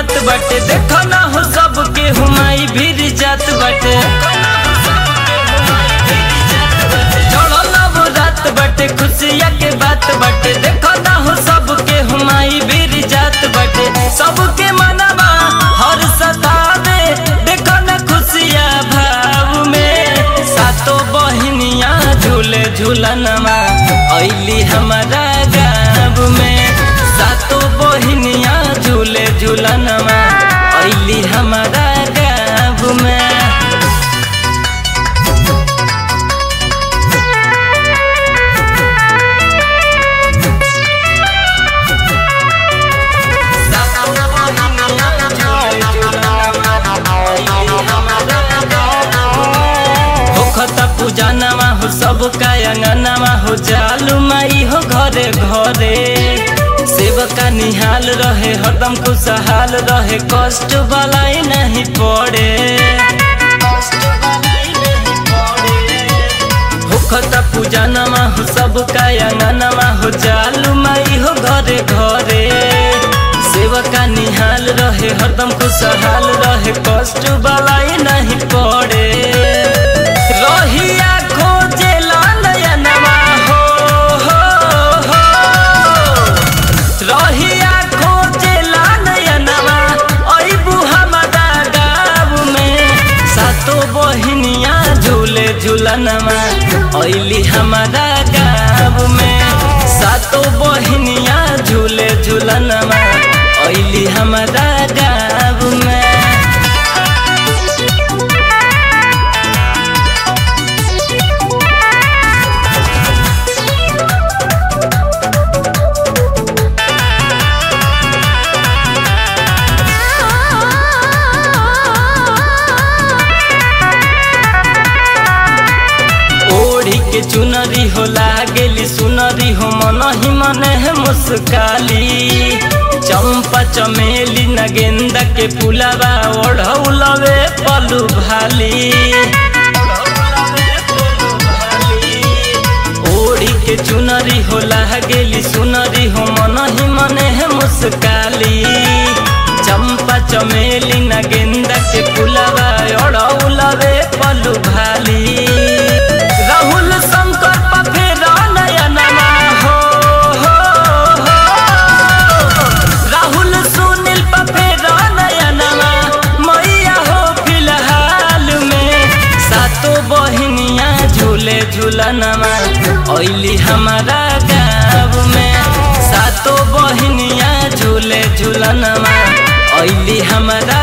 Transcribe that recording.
बात बाटे देखो ना हो सबके हुमाई भीर जात बाटे चढ़ल अब रात बाटे खुशिया के बात बाटे देखो ना हो सबके हुमाई भीर जात बाटे सबके मनवा हर सतावे देखो ना खुशिया भाव में सातो बहिनिया झूले झूलनमा ऐली हमारा गाँव में सातो बहिनिया झूले झूलनमा ऐली हमारा गाँव में होखता पूजा नवा हो सब कायंगनवा हो जालू माई हो घरे घरे सेवका निहाल रहे हरदम खुशहाल रहे कष्ट बलाई नहीं पड़े होखता पूजा नवा हो सब कायंगनवा हो जालू माई हो घरे घरे सेवका निहाल रहे हरदम खुशहाल रहे कष्ट बलाई नहीं पड़े रहिया खोजे लालयनवा हो हो हो रहिया खोजे लालयनवा अइबू हमारा गाँव में सातो बहिनिया झूले झूलनवा अइली हमारा गाँव में सातो बहिनिया झूले झूलनवा अइली हमारा गाँव में ओढ़ी के चुनरी हो लागेली सुनरी हो मन ही मन है मुस्काली चंपा चमेली नगेंदा के पुलावा ओढ़ौलवे पलू भाली ओढ़ी के चुनरी हो लागेली सुनरी हो मन ही मन है मुस्काली चंपा चमेली नगेंदा के पुलावा ओढ़ौलवे पलू भाली राहुल शंकर पफेरा नयनमा हो हो हो राहुल सुनील पफेरा नयनमा मैया हो फिलहाल में सातो बहिनिया झूले झूलनमा ऐली हमारा गाँव में सातो बहिनिया झूले झूलनमा ऐली हमारा